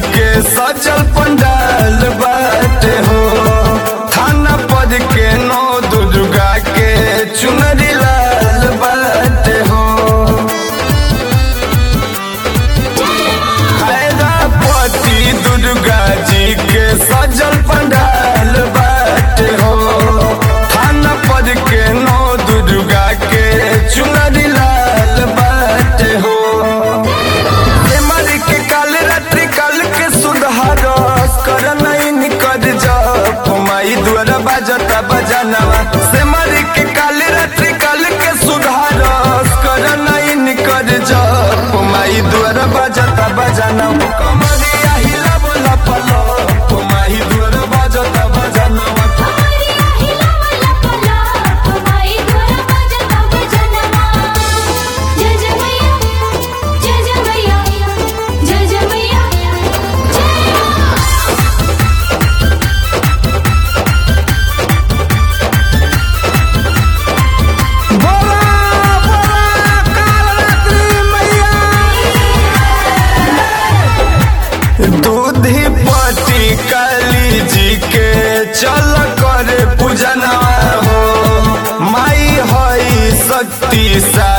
के सजल पंडाल बाटे हो थाना पद के नौ दुर्गा के चुनरी लाल बाटे हो हैदरापति दुर्गा जी के सजल पंडाल बाटे हो थाना पद के नौ दुर्गा के चुनरी लाल बाटे हो के काल रात्रि काल के सुधारस कर नहीं निकल जप माई द्वारा बाजता बजानवा से मरी के काल रात्रि काल के सुधारस कर नहीं निकल जप माई द्वारा बाजता बजानवा कमरिया हिला बोला पलो माई द्वारा बाजता बजानवा कमरिया हिलावला पलाप माई द्वारा बजता बजनवा जय जय मैया जय जय मैया जय जय मैया बोला बोला कालरात्रि मैया दूधी पति काली जी के चल कर पूजना हो माई हई शक्ति सा